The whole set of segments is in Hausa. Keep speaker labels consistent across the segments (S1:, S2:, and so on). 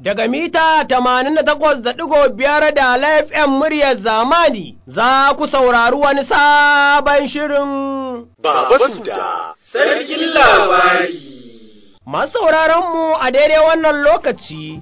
S1: daga mita 88.5 da FM muryar zamani za ku saurari wani sabon shirin
S2: Baba Suda, sarkin labari.
S1: Masu mu a daidai wannan lokaci,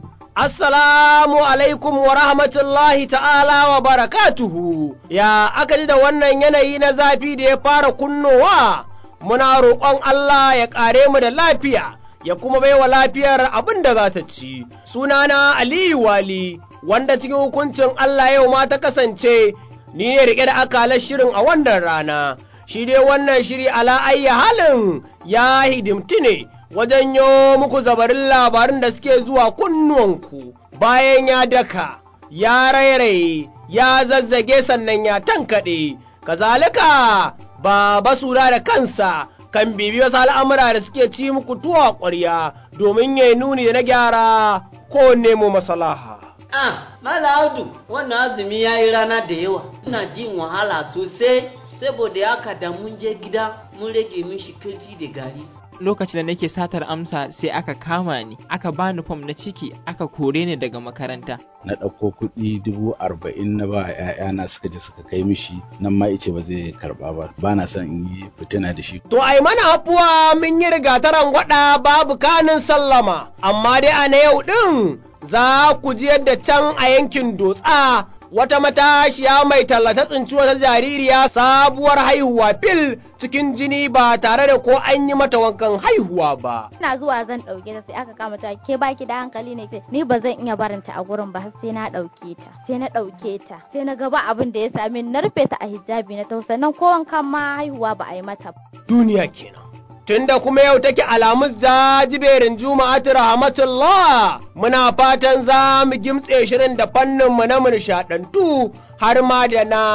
S1: Assalamu alaikum wa rahmatullahi ta'ala wa barakatuhu, ya aka ji da wannan yanayi na zafi da ya fara kunnowa, muna roƙon Allah ya ƙare mu da lafiya. ya kuma baiwa lafiyar abin da za ta ci. Sunana Aliyu Wali, wanda cikin hukuncin Allah yau ma ta kasance, ni ne riƙe da akalar shirin a wannan rana. Shi dai wannan shiri ala ayya halin ya hidimti ne wajen yo muku zabarin labarin da suke zuwa kunnuwanku bayan ya daka, ya rairaye, ya zazzage sannan ya tankaɗe, kazalika ba sura da kansa kan bibi wasu al'amura da suke ci muku tuwa ƙwarya domin ya yi nuni da na gyara ko nemo masalaha.
S3: Ah, Mala Audu, wannan azumi ya yi rana da yawa, ina jin wahala sosai, saboda haka da mun je gida mun rage mishi kirfi da gari.
S4: lokacin da nake satar amsa sai aka kama ni aka bani fam na ciki aka kore ni daga makaranta
S5: na ɗauko kuɗi dubu arba'in na ba ‘ya'yana suka je suka kai mishi nan ma ice ba zai karɓa ba ba na son in yi fitina da shi.
S1: To ai mana afuwa mun yi rigataran gwada babu kanin sallama amma dai a na yau ɗin za ku ji yadda can a yankin dotsa wata matashiya mai tallata tsinci wata jaririya sabuwar haihuwa fil cikin jini ba tare da ko an yi mata wankan haihuwa ba.
S6: Ina zuwa zan ɗauke ta sai aka kama ta ke baki da hankali ne ni ba zan iya barinta a gurin ba har sai na ɗauke ta sai na ɗauke ta sai na gaba abin da ya same na rufe ta a hijabi na tausa nan ko wankan ma haihuwa ba a yi mata ba.
S1: Duniya kenan. Tunda kuma yau take alamus jajiberin Juma'atu rahmatullah muna fatan za mu gimtse shirin da fanninmu na nishaɗantu har ma da na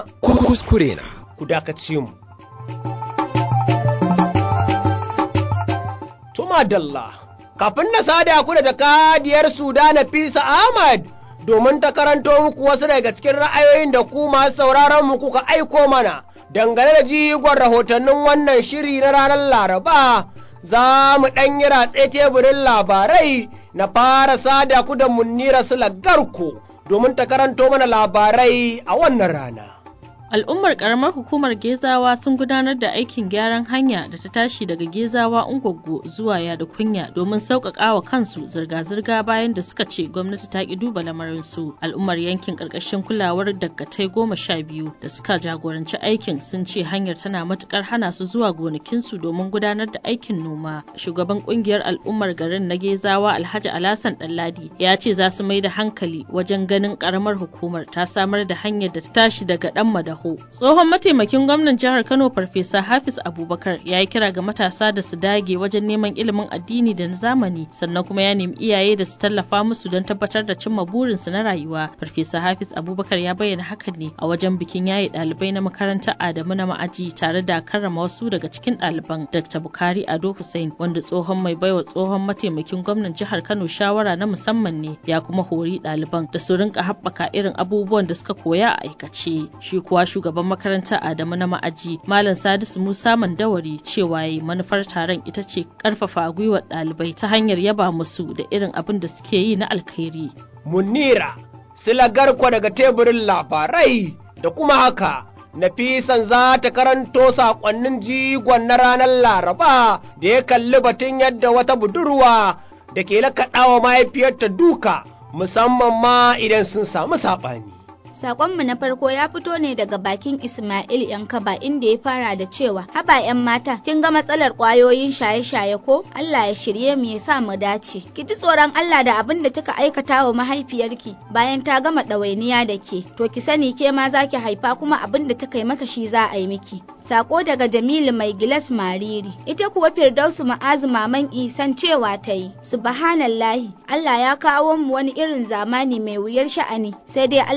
S2: kuskure na.
S1: Ku dakace mu. Tuma Dalla, kafin na sada ku da jakadiyar Sudana Fisa Ahmad domin ta karanto muku wasu daga cikin ra'ayoyin da ku masu sauraron mu kuka aiko mana. dangane da jigon rahotannin wannan shiri na ranar Laraba, za mu ɗan yi ratse teburin labarai na fara sada ku da munnira sulagarku domin ta karanto mana labarai a wannan rana.
S7: Al'ummar karamar hukumar Gezawa sun gudanar da aikin gyaran hanya da ta tashi daga Gezawa Ungwaggo zuwa Yada Kunya domin sauƙaƙa wa kansu zirga-zirga bayan da suka ce gwamnati ta ƙi duba lamarinsu. Al'ummar yankin ƙarƙashin kulawar daggatai goma sha biyu da suka jagoranci aikin sun ce hanyar tana matuƙar hana su zuwa gonakinsu domin gudanar da aikin noma. Shugaban ƙungiyar al'ummar garin na Gezawa Alhaji Alhassan Ɗanladi ya ce za su mai da hankali wajen ganin ƙaramar hukumar ta samar da hanyar da ta tashi daga ɗan madaho Taho. Tsohon mataimakin gwamnan jihar Kano Farfesa Hafiz Abubakar ya yi kira ga matasa da su dage wajen neman ilimin addini da na zamani sannan kuma ya nemi iyaye da su tallafa musu don tabbatar da cimma burinsu na rayuwa. Farfesa Hafiz Abubakar ya bayyana hakan ne a wajen bikin yaye ɗalibai na makarantar Adamu na ma'aji tare da karrama wasu daga cikin ɗaliban Dr. Bukari Ado Hussein wanda tsohon mai baiwa tsohon mataimakin gwamnan jihar Kano shawara na musamman ne ya kuma hori ɗaliban da su rinka haɓaka irin abubuwan da suka koya a aikace. Shi kuwa shugaban makaranta Adamu na ma'aji Malam Sadisu Musa Mandawari cewa yayi manufar taron ita ce karfafa gwiwar ɗalibai ta hanyar yaba musu da irin abin da suke yi na alkhairi.
S1: Munira, silagarkwa daga teburin labarai da kuma haka Nafisan za ta karanto saƙonnin jigon na ranar Laraba da ya kalli batun yadda wata budurwa da ke lakaɗawa mahaifiyarta duka musamman ma idan sun samu saɓani.
S8: Sakonmu na farko ya fito ne daga bakin Ismail Yankaba inda ya fara da cewa haba 'yan mata kin ga matsalar kwayoyin shaye-shaye ko Allah ya shirye mu ya sa mu dace. Ki ji tsoron Allah da abin da kika aikata wa mahaifiyarki bayan ta gama ɗawainiya da ke. To ki sani ke ma za ki haifa kuma abin da ta kai mata shi za a yi miki. Sako daga Jamilu mai gilas mariri. Ita kuwa Firdausu ma'azu maman isan cewa ta yi. Subhanallahi Allah ya kawo mu wani irin zamani mai wuyar sha'ani sai dai Allah ya ba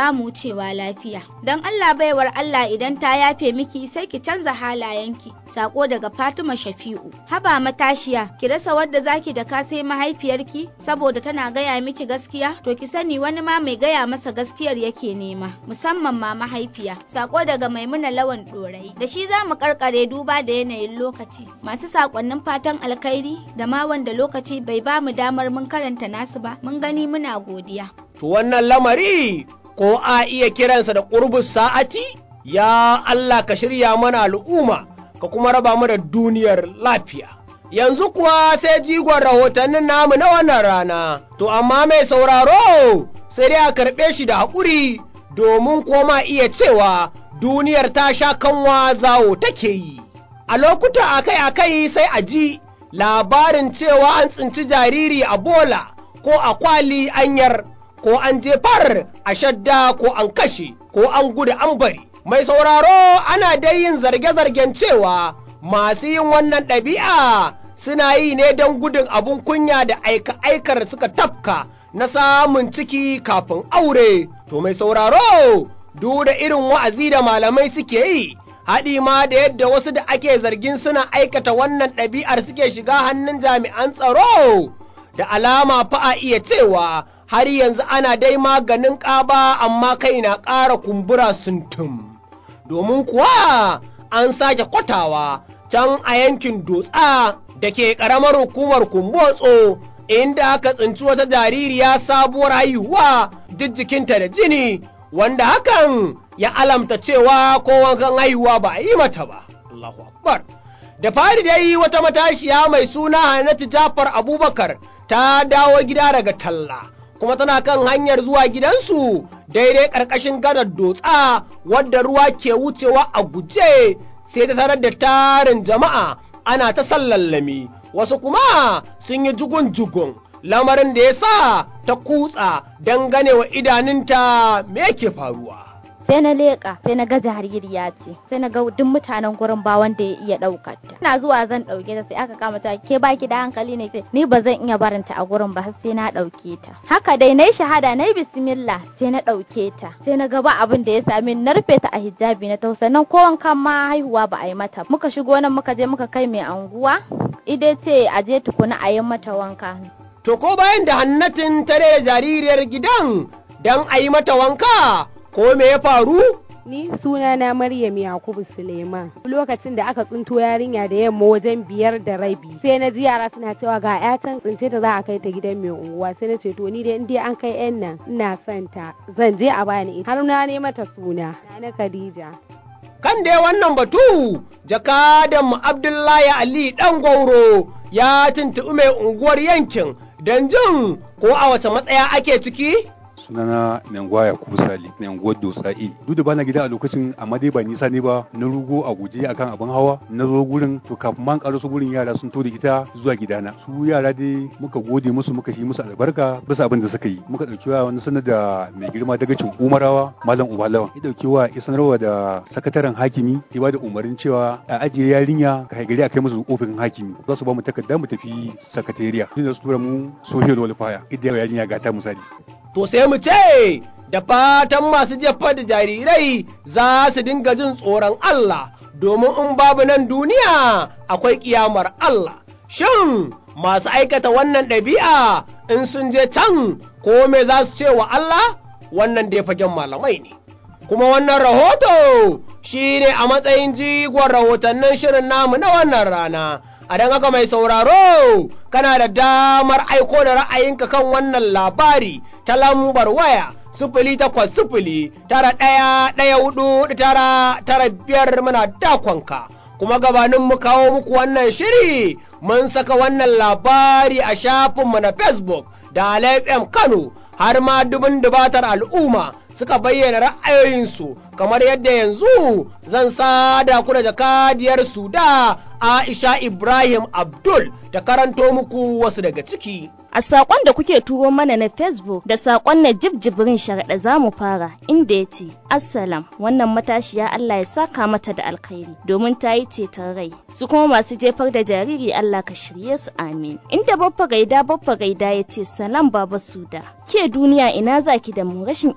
S8: ba mu wucewa lafiya. Don Allah baiwar Allah idan ta yafe miki sai ki canza halayenki. Sako daga Fatima Shafi'u. Haba matashiya, ki rasa wadda zaki da ka sai mahaifiyarki saboda tana gaya miki gaskiya, to ki sani wani ma mai gaya masa gaskiyar yake nema, musamman ma mahaifiya. Sako daga Maimuna Lawan Dorai. Da shi za mu karkare duba da yanayin lokaci. Masu sakonnin fatan alkhairi da ma wanda lokaci bai ba mu damar mun karanta nasu ba, mun gani muna godiya.
S1: To wannan lamari ko a iya kiransa da ƙurbus sa'ati? Ya Allah ka shirya mana al'umma, ka kuma raba mu da duniyar lafiya. Yanzu kuwa sai jigon rahotannin namu na wannan rana, to amma mai sauraro sai dai a karɓe shi da haƙuri domin koma iya cewa duniyar ta sha kanwa zawo take yi. A lokuta akai-akai sai a ji labarin cewa an tsinci jariri a bola ko a kwali anyar ko an jefar a shadda ko an kashe ko an gudu an bari. Mai sauraro ana dai yin zarge-zargen cewa masu yin wannan ɗabi'a suna yi ne don gudun abun kunya da aika-aikar suka tafka na samun ciki kafin aure. To mai sauraro, duk da irin wa'azi da malamai suke yi, haɗi ma da yadda wasu da ake zargin suna aikata wannan ɗabi'ar suke shiga hannun jami'an tsaro, da alama fa a iya cewa har yanzu ana dai maganin ƙaba amma kai na ƙara kumbura suntum. Domin kuwa an sake kwatawa can a yankin dotsa da ke ƙaramar hukumar kumbotso inda aka tsinci wata jaririya sabuwar haihuwa duk jikinta da jini wanda hakan ya alamta cewa ko wankan haihuwa ba a yi mata ba. Allahu Akbar. Da fari dai wata matashiya mai suna Hannatu Jafar Abubakar ta dawo gida daga talla. kuma tana kan hanyar zuwa gidansu daidai ƙarƙashin gadar dotsa wadda ruwa ke wucewa a guje sai ta tarar da tarin jama'a ana ta sallallami wasu kuma sun yi jugun-jugun lamarin da ya sa ta kutsa don ganewa idanunta me yake faruwa.
S6: sai na leƙa sai na ga jaririya ce sai na ga duk mutanen gurin ba wanda ya iya ɗaukar ta ina zuwa zan ɗauke ta sai aka kama ta ke baki da hankali ne sai ni ba zan iya barinta a gurin ba har sai na ɗauke ta haka dai nayi shahada nayi bismillah sai na ɗauke ta sai na ga ba abin da ya sami na rufe ta a hijabi na tausa nan ko wankan ma haihuwa ba a yi mata muka shigo nan muka je muka kai mai anguwa ide ce a je tukuna a yi mata wanka
S1: To ko bayan da hannatin tare da jaririyar gidan don a yi mata wanka ko me ya faru?
S9: Ni suna na Maryam Yakubu Suleiman. Lokacin da aka tsinto yarinya da yamma wajen biyar da rabi. Sai na ji yara suna cewa ga yatan tsince ta za a kai ta gidan mai unguwa. Sai na ce to ni dai in dai an kai yan nan ina son ta. Zan je a bani har na ne mata suna. Na Khadija.
S1: Kan dai wannan batu, jakadan mu Abdullahi Ali ɗan gwauro ya tuntuɓi mai unguwar yankin don jin ko a wace matsaya ake ciki?
S10: sunana Nangwa Yakubu Sali, Nanguwar Dotsa'i. Duk da bana gida a lokacin amma dai ba nisa ne ba na rugo a guje akan abin hawa na zo gurin to kafin man karo su gurin yara sun to da ita zuwa gidana. Su yara dai muka gode musu muka yi musu albarka bisa abin da suka yi. Muka dauki wa wani sanar da mai girma dagacin Umarawa Malam Ubalawan. Ya dauki wa ya sanarwa da sakataren hakimi ya ba da umarnin cewa a ajiye yarinya ka haigari a kai musu ofishin hakimi. Za su ba mu takarda mu tafi sakatariya. Sun su tura mu social welfare idan yarinya ga ta misali.
S1: to sai mu ce da fatan masu jefa da jarirai za su dinga jin tsoron Allah domin in babu nan duniya akwai ƙiyamar Allah. Shin masu aikata wannan ɗabi'a in sun je can ko me za su ce wa Allah wannan dai fagen malamai ne. Kuma wannan rahoto shi ne a matsayin jigon rahotannin shirin namu na wannan rana. a don haka mai sauraro kana da damar aiko da ra'ayinka kan wannan labari ta lambar waya sifili takwas sifili tara ɗaya ɗaya hudu tara tara biyar muna dakonka kuma gabanin mu kawo muku wannan shiri mun saka wannan labari a shafinmu na facebook da FM Kano har ma dubin dubatar al'umma suka bayyana ra'ayoyinsu kamar yadda yanzu zan sada ku da jakadiyar su da Aisha Ibrahim Abdul ta karanto muku wasu daga ciki.
S11: A saƙon da kuke turo mana na Facebook da saƙon na jibjibirin sharaɗa za mu fara inda ya ce, Assalam wannan matashiya Allah ya saka mata da alkhairi domin ta yi ceton rai. Su kuma masu jefar da jariri Allah ka shirye su amin. Inda babba gaida babba gaida ya ce salam baba suda. Ke duniya ina zaki da mu rashin imanin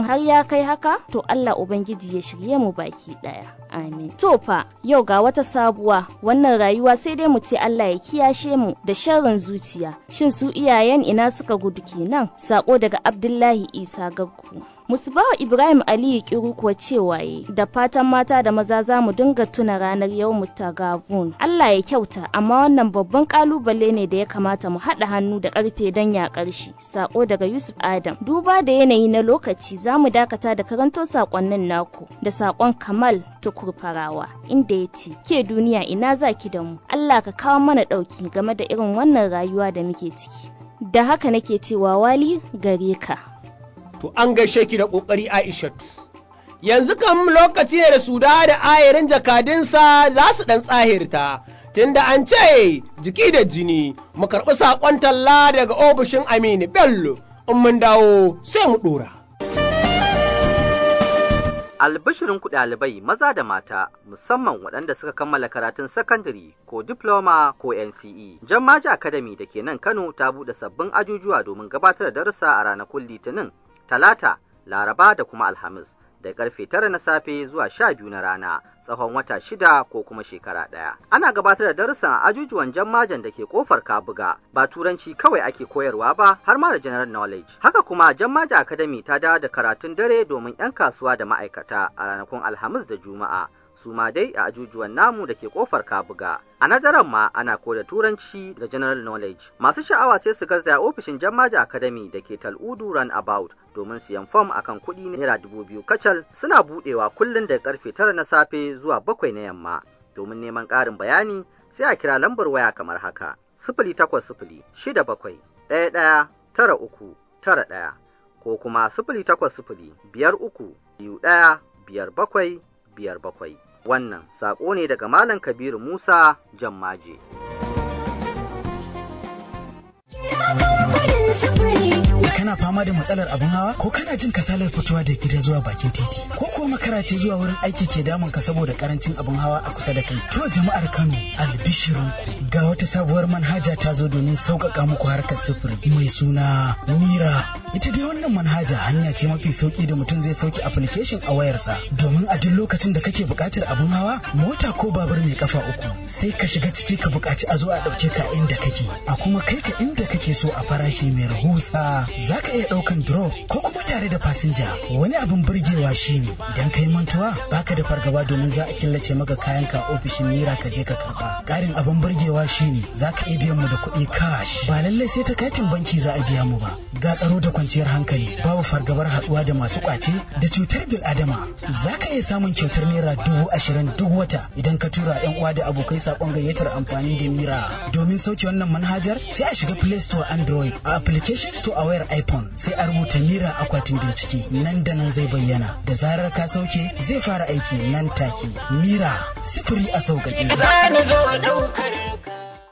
S11: abin har ya kai haka to Allah ubangiji ya shirye mu baki daya amin to fa yau ga wata sabuwa wannan rayuwa sai dai mu ce Allah ya kiyashe mu da sharrin zuciya shin su iyayen ina suka gudu kenan sako daga Abdullahi Isa Gaggu Musbawa Ibrahim Aliyu Kiru kuwa cewa yi da fatan mata da maza za mu dinga tuna ranar yau tagabun. Allah ya kyauta amma wannan babban kalubale ne da ya kamata mu haɗa hannu da ƙarfe don yaƙar shi. Sako daga Yusuf Adam. Duba da yanayi na lokaci za mu dakata da karanto sakonnin naku da sakon Kamal Tukur Farawa inda ya ce ke duniya ina za ki da mu. Allah ka kawo mana ɗauki game da irin wannan rayuwa da muke ciki. Da haka nake cewa wali gare ka.
S1: to an gaishe ki da ƙoƙari Aishatu. Yanzu kam lokaci ne da suda da ayarin jakadinsa za su ɗan tsahirta, tunda an ce jiki da jini mu karɓi saƙon talla daga ofishin Aminu Bello, in mun dawo sai mu ɗora.
S12: Albishirin ku ɗalibai maza da mata musamman waɗanda suka kammala karatun sakandare ko diploma ko NCE. Jammaji Academy da ke nan Kano ta buɗe sabbin ajujuwa domin gabatar da darussa a ranakun Litinin talata, laraba da kuma alhamis da karfe tara na safe zuwa sha biyu na rana tsawon wata shida ko kuma shekara ɗaya. Ana gabatar da darussan a ajujuwan jammajan da ke kofar Kabuga ba turanci kawai ake koyarwa ba har ma da general knowledge. Haka kuma jammaja academy ta dawo da karatun dare domin 'yan kasuwa da ma'aikata a ranakun alhamis da juma'a. su ma dai a ajujuwan namu da ke kofar kabuga a nadaran ma ana koda turanci da general knowledge masu sha'awa sai su garzaya ofishin jammaja academy da ke tal'udu run about domin siyan fom akan kuɗi naira dubu biyu kacal suna buɗewa kullum daga karfe tara na safe zuwa bakwai na yamma domin neman ƙarin bayani sai a kira lambar waya kamar haka sifili takwas sifili shida bakwai ɗaya ɗaya tara uku tara ɗaya ko kuma sifili takwas sifili biyar uku biyu ɗaya biyar bakwai biyar bakwai wannan saƙo ne daga Malam Kabiru Musa Jammaje.
S13: Kana fama da matsalar abin hawa ko kana jin kasalar fitowa da gida zuwa bakin titi ko kuwa makara ce zuwa wurin aiki ke damun ka saboda karancin abin hawa a kusa da kai. To jama'ar Kano albishirin ga wata sabuwar manhaja ta zo domin sauƙaƙa muku harkar sufuri mai suna Mira. Ita dai wannan manhaja hanya ce mafi sauki da mutum zai sauke application a wayarsa domin a duk lokacin da kake buƙatar abin hawa mota ko babur mai kafa uku sai ka shiga ciki ka buƙaci a zo a ɗauke ka inda kake a kuma kai ka inda kake so a farashi mai rahusa za ka iya ɗaukan drop ko kuma tare da fasinja wani abin burgewa shine idan kai mantuwa baka da fargaba domin za a killace maka kayan ka ofishin mira ka je ka karba ƙarin abin burgewa shine za ka iya biyan mu da kuɗi cash ba lallai sai ta katin banki za a biya mu ba ga tsaro da kwanciyar hankali babu fargabar haɗuwa da masu ƙwace da cutar bil adama za ka iya samun kyautar naira dubu ashirin duk wata idan ka tura yan uwa da abokai saƙon gayyatar amfani da mira domin sauke wannan manhajar sai a shiga play store android a application store a wayar iphone sai a rubuta mira akwatin bincike nan da nan zai bayyana da zarar ka sauke zai fara aiki nan take mira sifiri a sauƙaƙe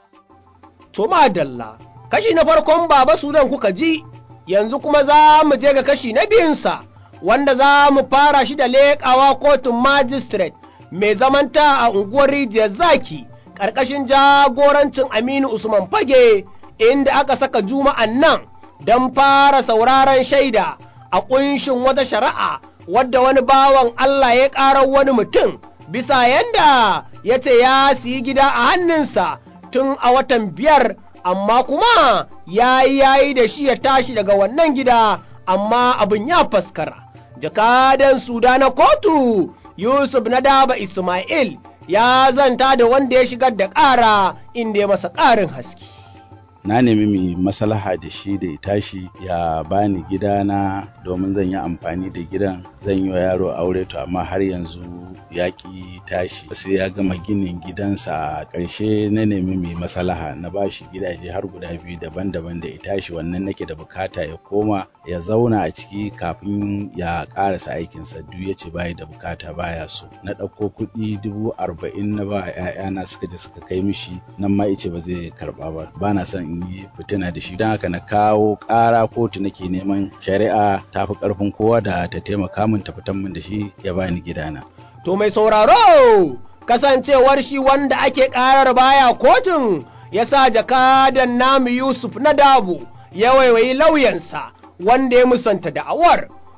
S1: to madalla kashi na farkon baba sudan kuka ji yanzu kuma za mu je ga kashi na biyunsa wanda za mu fara shi da leƙawa kotun magistrate mai zamanta a unguwar rijiyar zaki ƙarƙashin jagorancin aminu usman fage inda aka saka juma'an nan don fara sauraron shaida a ƙunshin wata shari'a wadda wani bawan Allah ya ƙarar wani mutum bisa yanda ya ce ya siyi gida a hannunsa tun a watan biyar amma kuma ya yi yayi da shi ya tashi daga wannan gida amma abin ya faskara. Jakadan Suda na kotu Yusuf na daba Ismail ya zanta da wanda ya shigar da ƙara inda ya masa ƙarin haske.
S5: na nemi mai maslaha da shi da ya tashi ya bani gidana domin zan yi amfani da gidan zan yi wa yaro aure to amma har yanzu ya ki tashi sai ya gama ginin gidansa a ƙarshe na nemi mai maslaha na ba shi gidaje har guda biyu daban-daban da ya tashi wannan nake da bukata ya koma ya zauna a ciki kafin ya ƙarasa aikinsa duk ya ce bayi da bukata baya so na ɗauko kuɗi dubu arba'in na ba 'ya'yana suka je suka kai mishi nan ma ice ba zai karɓa ba ba na son in yi fitina da shi don haka na kawo ƙara kotu nake neman shari'a ta fi ƙarfin kowa da ta taimaka min ta fitan min da shi ya bani gidana.
S1: To mai sauraro kasancewar shi wanda ake ƙarar baya kotun ya sa jakadan namu Yusuf na dabu ya waiwayi lauyansa wanda ya musanta da'awar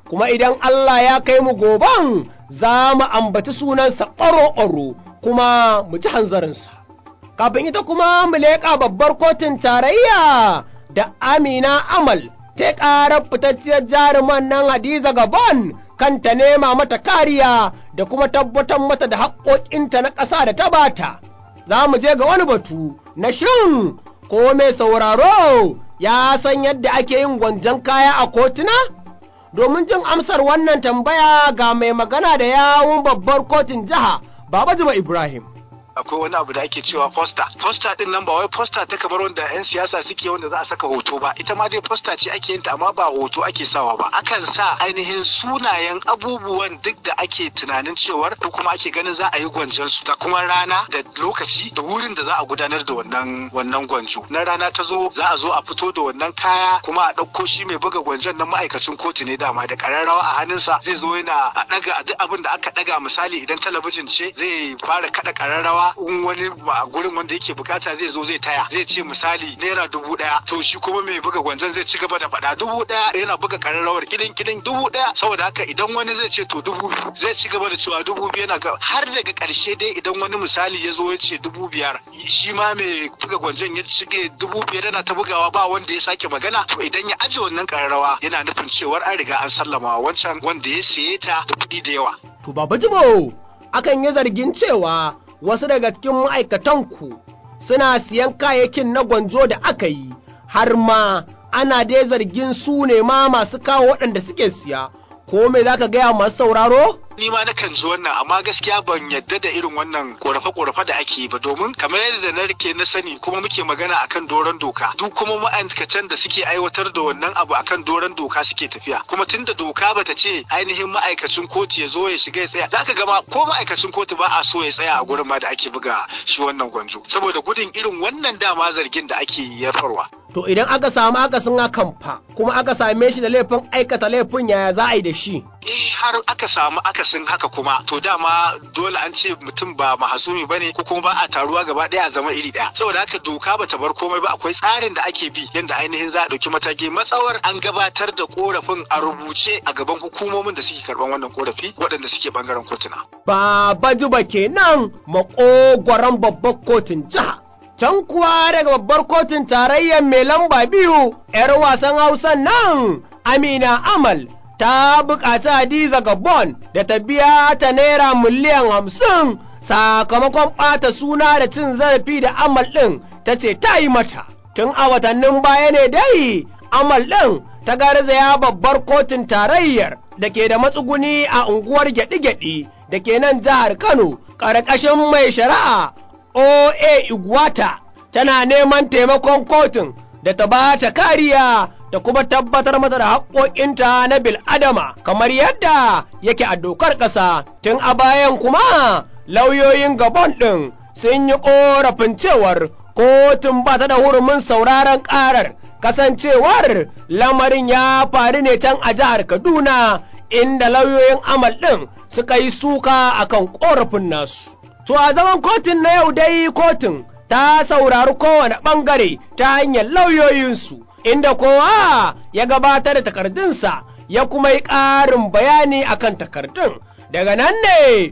S1: kuma idan Allah ya kai mu goban za mu ambaci sunansa ɓaro-ɓaro kuma mu ci hanzarinsa. Kafin ita kuma mu leƙa babbar kotun tarayya da Amina Amal ta ƙarar fitacciyar jaruman nan Hadiza Gabon kanta nema mata kariya da kuma tabbatar mata da haƙoƙinta na ƙasa da ta bata. Za mu je ga wani batu na shin ko mai sauraro ya san yadda ake yin gwanjan kaya a kotuna? Domin jin amsar wannan tambaya ga mai magana da yawun babbar kotun jiha, Baba Juma Ibrahim.
S14: akwai wani abu da ake cewa posta posta din nan ba wai posta ta kamar wanda yan siyasa suke wanda za a saka hoto ba ita ma dai posta ce ake yin ta amma ba hoto ake sawa ba akan sa ainihin sunayen abubuwan duk da ake tunanin cewar ko kuma ake ganin za a yi gwanjon su da kuma rana da lokaci da wurin da za a gudanar da wannan wannan gwanjo na rana ta zo za a zo a fito da wannan kaya kuma a ɗauko shi mai buga gwanjon nan ma'aikacin kotu ne dama da ƙararrawa a hannunsa zai zo yana a ɗaga duk abin da aka ɗaga misali idan talabijin ce zai fara kaɗa ƙararrawa in wani a gurin wanda yake bukata zai zo zai taya zai ce misali naira dubu daya to shi kuma mai buga gwanzon zai ci gaba da faɗa dubu daya yana buga kararrawar kilin kilin dubu daya saboda haka idan wani zai ce to dubu zai ci gaba da cewa dubu biyu yana har daga karshe dai idan wani misali ya zo ya ce dubu biyar shi ma mai buga gwanzon ya cike dubu biyar yana ta bugawa ba wanda ya sake magana to idan ya aje wannan kararrawa yana nufin cewar an riga an sallama wancan wanda ya siye ta da kuɗi da yawa.
S1: To Baba Jibo akan yi zargin cewa wasu daga cikin ma'aikatanku suna siyan kayayyakin na gwanjo da aka yi, har ma ana dai zargin su ne ma masu kawo waɗanda suke siya, ko me za ka gaya masu sauraro?
S14: ni ma nakan ji wannan amma gaskiya ban yadda da irin wannan korafe-korafe da ake yi ba domin kamar yadda na rike na sani kuma muke magana akan doron doka duk kuma ma'aikatan da suke aiwatar da wannan abu akan doron doka suke tafiya kuma tunda doka bata ce ainihin ma'aikacin kotu ya zo ya shiga ya tsaya zaka gama ko ma'aikacin kotu ba a so ya tsaya a gurin ma da ake buga shi wannan gwanjo saboda gudun irin wannan dama zargin da ake yarfarwa
S1: To idan aka samu akasin hakan fa kuma aka same shi da laifin aikata laifin yaya za a yi da shi?
S14: in har aka samu akasin haka kuma to dama dole an ce mutum ba mahasumi ba ne ko kuma ba a taruwa gaba ɗaya a zama iri ɗaya saboda haka doka ba ta bar komai ba akwai tsarin da ake bi yadda ainihin za a ɗauki mataki matsawar an gabatar da korafin a rubuce a gaban hukumomin da suke karɓan wannan korafi waɗanda suke bangaren kotuna.
S1: Baba Juba kenan makogwaron babbar kotun jiha. Can kuwa daga babbar kotun tarayyar mai lamba biyu, ‘yar wasan Hausa nan Amina Amal ta buƙaci Hadiza Gabon da ta biya ta naira miliyan hamsin sakamakon ɓata suna da cin zarafi da Amal ɗin ta ce ta yi mata. Tun a watannin baya ne dai Amal ɗin ta garzaya babbar kotun tarayyar da ke da matsuguni a unguwar gyaɗi-gyaɗi da ke nan jihar Kano ƙarƙashin mai shari'a O.A. Iguata tana neman taimakon kotun da ta ba ta kariya da kuma tabbatar mata da haƙoƙinta na bil'adama kamar yadda yake a dokar ƙasa tun a bayan kuma lauyoyin gabon ɗin sun yi ƙorafin cewar kotun ba ta da hurumin sauraron ƙarar kasancewar lamarin ya faru ne can a jihar kaduna inda lauyoyin amal ɗin suka yi suka akan ƙorafin nasu to a zaman kotun na yau dai kotun ta saurari kowane ɓangare ta hanyar lauyoyinsu inda kowa ya gabatar da takardunsa ya kuma yi ƙarin bayani akan takardun daga nan ne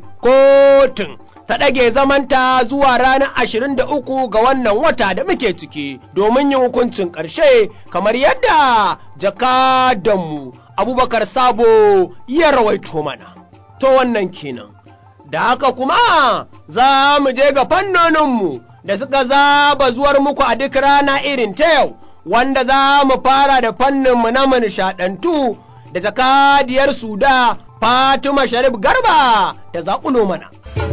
S1: kotun ta ɗage zamanta zuwa ranar ashirin da uku ga wannan wata da muke ciki domin yin hukuncin ƙarshe kamar yadda jakadanmu abubakar sabo ya rawaito mana to wannan kenan da haka kuma za mu je ga fannoninmu da suka zaba zuwar muku a duk rana irin ta yau wanda za mu fara da fanninmu na manishaɗantu da jakadiyar suda Fatima Sharif Garba da zaƙulo mana.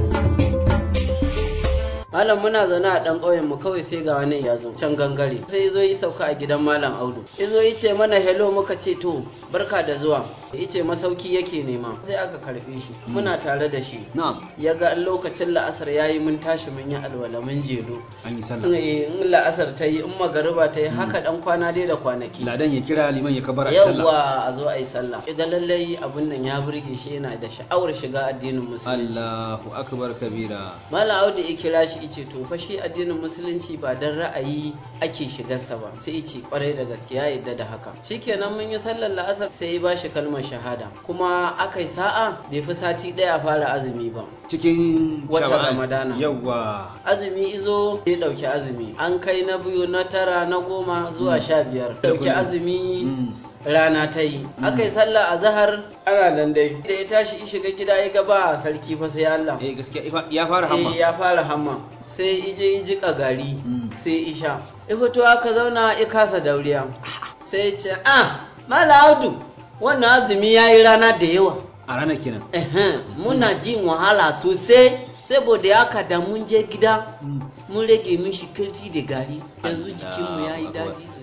S3: Malam muna zaune a ɗan ƙauyen mu kawai sai ga wani ya zo can gangare sai zo yi sauka a gidan Malam Audu. Ya zo yi ce mana hello muka ce to barka da zuwa. Ya ce masauki yake nema sai aka karɓe shi muna tare da shi. Ya ga lokacin la'asar ya yi mun tashi mun yi alwala mun jelo.
S15: An yi sallah.
S3: In la'asar ta yi in magariba ta yi haka ɗan kwana dai da kwanaki.
S15: Ladan ya kira liman ya kabara sallah.
S3: Yawwa a zo a yi sallah. Ya ga lallai abin nan ya burge shi yana da sha'awar shiga addinin musulunci.
S15: Allahu akbar kabira.
S3: Malam Audu ya kira shi ice to fa shi addinin musulunci ba dan ra'ayi ake shigarsa ba sai ice kwarai da gaske ya yadda da haka shikenan mun yi sallar la'asar sai ya bashi kalmar shahada kuma akai sa'a bai fi sati ɗaya fara azumi ba
S15: cikin
S3: wata
S15: Sha'ban.
S3: ramadana
S15: yawwa
S3: azumi izo ya ɗauki azumi an kai na biyu na tara na goma zuwa sha biyar ɗauki azumi rana ta yi aka yi sallah a zahar ana nan dai da ya tashi ya shiga gida ya ga ba sarki fa sai Allah
S15: eh gaskiya ya fara hamma
S3: eh ya fara hamma sai ije ya jika gari sai isha ya fito aka zauna ya kasa dauriya sai ya ce ah mala audu wannan azumi ya yi rana da yawa
S15: a ranar kenan
S3: Ehem, muna jin wahala sosai saboda haka da mun je gida mun rage mishi karfi da gari yanzu jikinmu ya yi daɗi sosai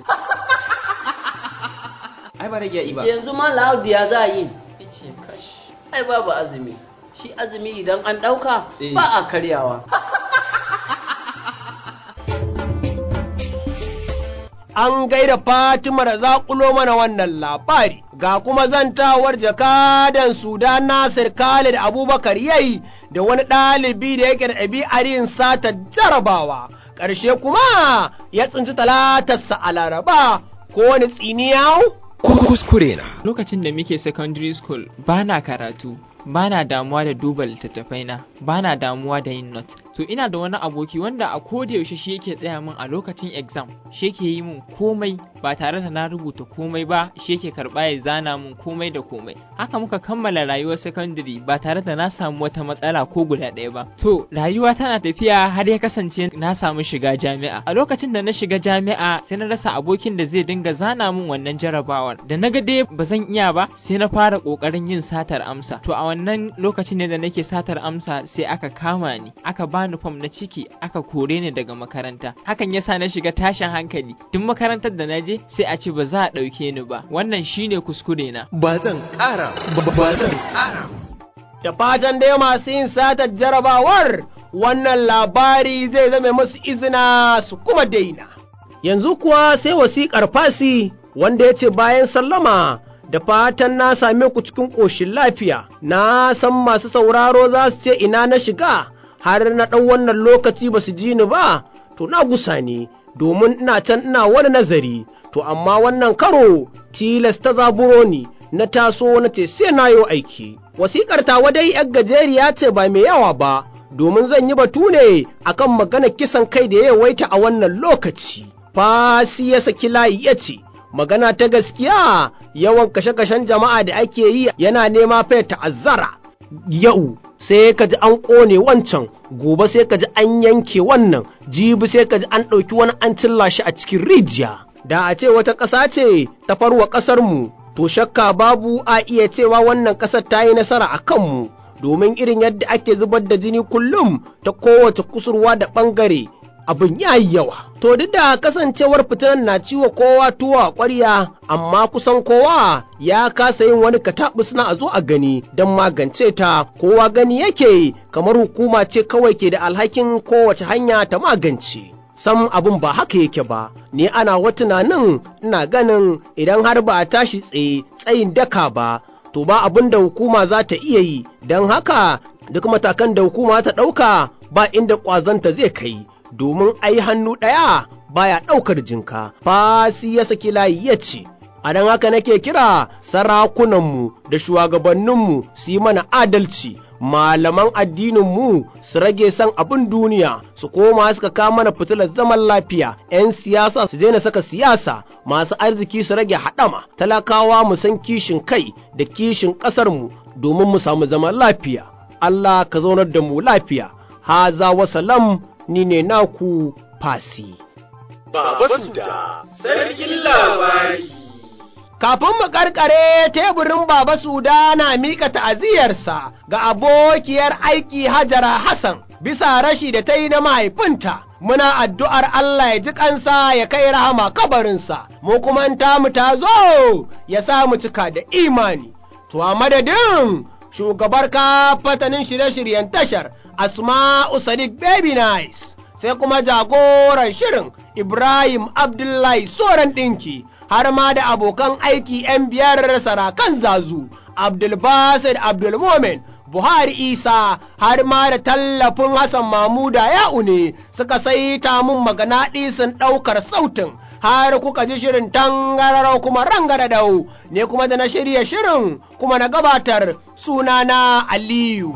S15: ai ba rage yi ba
S3: ce yanzu ma laudi ya za a yi ce kash ai babu azumi shi azumi idan an ɗauka
S15: Eh.
S3: ba a karyawa
S1: an gaida Fatima da zaƙulo mana wannan labari, ga kuma zantawar jakadan Sudan Nasir Khalid Abubakar yayi da wani ɗalibi da yake da ɗabi'ar yin sata jarabawa, ƙarshe kuma ya tsinci talatarsa a Laraba ko wani tsiniyau?
S2: Kuskure na.
S4: Lokacin da muke secondary school ba na karatu, ba na damuwa da duba littattafai na, ba na damuwa da yin not. To ina da wani aboki wanda a koda yaushe shi yake tsaya min a lokacin exam, shi yake yi min komai ba tare da na rubuta komai ba, shi yake karɓa ya zana min komai da komai. Haka muka kammala rayuwar secondary ba tare da na samu wata matsala ko guda ɗaya ba. To rayuwa tana tafiya har ya kasance na samu shiga jami'a. A lokacin da na shiga jami'a sai na rasa abokin da zai dinga zana min wannan jarabawar. Da na ga dai ba zan iya ba sai na fara ƙoƙarin yin satar amsa. To a wannan lokacin ne da nake satar amsa sai aka kama ni, aka bani fam na ciki, aka kore ni daga makaranta. Hakan yasa na shiga tashin hankali. Duk makarantar da na je sai a ce ba za a ɗauke ni ba. Wannan shine kuskure na.
S2: Ba zan ƙara ba zan ƙara.
S1: Da fatan dai masu yin satar jarabawar wannan labari zai zame musu izina su kuma daina. Yanzu kuwa sai wasiƙar fasi wanda ya ce bayan sallama da fatan na same ku cikin ƙoshin lafiya, na san masu sauraro za su ce ina na shiga har na ɗau wannan lokaci ba su ji ni ba, to na gusa ne domin ina can ina wani nazari, to amma wannan karo tilas ta zaburo ni na taso na ce sai na yo aiki. Wasiƙar tawa dai ‘yar gajeriya ce ba mai yawa ba, domin zan yi batu ne akan maganar kisan kai da ya yawaita a wannan lokaci. Fasi ya saki layi ya ce, magana ta gaskiya yawan kashe-kashen jama'a da ake yi yana nema fa ta'azzara. Yau sai ka ji an ƙone wancan, gobe sai ka ji an yanke wannan, jibi sai ka ji an ɗauki wani an cilla shi a cikin rijiya. Da a ce wata ƙasa ce ta farwa ƙasarmu, to shakka babu a iya cewa wannan ƙasar ta yi nasara a kanmu, domin irin yadda ake zubar da jini kullum ta kowace kusurwa da ɓangare abin ya yi yawa. To duk da kasancewar fitinan na ciwo kowa tuwo a ƙwarya, amma kusan kowa ya kasa yin wani kataɓus na a zo a gani don magance ta kowa gani yake kamar hukuma ce kawai ke da alhakin kowace hanya ta magance. Sam abin ba haka yake ba, ni ana wa tunanin ina ganin idan har ba a tashi tsaye tsayin daka ba, to ba abin da hukuma za ta iya yi, don haka duk matakan da hukuma ta ɗauka ba inda ƙwazanta zai kai. domin ai hannu ɗaya baya ɗaukar jinka. Fasi ya saki layi ya ce, A don haka nake kira sarakunanmu da shugabanninmu su yi mana adalci, malaman addininmu su rage son abin duniya, su koma suka kawo mana fitilar zaman lafiya, ‘yan siyasa su daina saka siyasa, masu arziki su rage haɗama, talakawa mu san kishin kai da kishin ƙasarmu domin mu samu zaman lafiya. Allah ka zaunar da mu lafiya. Haza wasalam ni ne naku fasi.
S2: Baba Suda, sarkin labari.
S1: Kafin mu karkare teburin Baba Suda na mika ta'aziyarsa ga abokiyar aiki Hajara Hassan bisa rashi da ta yi na mahaifinta. Muna addu'ar Allah ya ji kansa ya kai rahama kabarinsa, mu kuma tamu ta zo ya sa mu cika da imani. To a madadin shugabar kafatanin shirye-shiryen tashar Asma'u Sadiq Baby Nice. sai kuma jagoran shirin Ibrahim Abdullahi Soran ɗinki har ma da abokan aiki ‘yan biyar sarakan zazu Abdulbasir Abdulmomin Buhari Isa har ma da tallafin Hassan Mamuda Ya'u ne suka saita mun magana ɗisin ɗaukar sautin har kuka ji shirin tangararau kuma rangaradau ne kuma da na shirya shirin kuma na gabatar sunana Aliyu.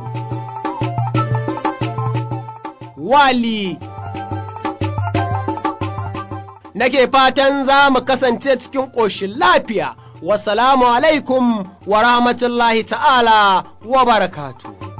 S1: Wali nake fatan za mu kasance cikin ƙoshin lafiya. Wasalamu alaikum wa rahmatullahi ta'ala wa barakatuh.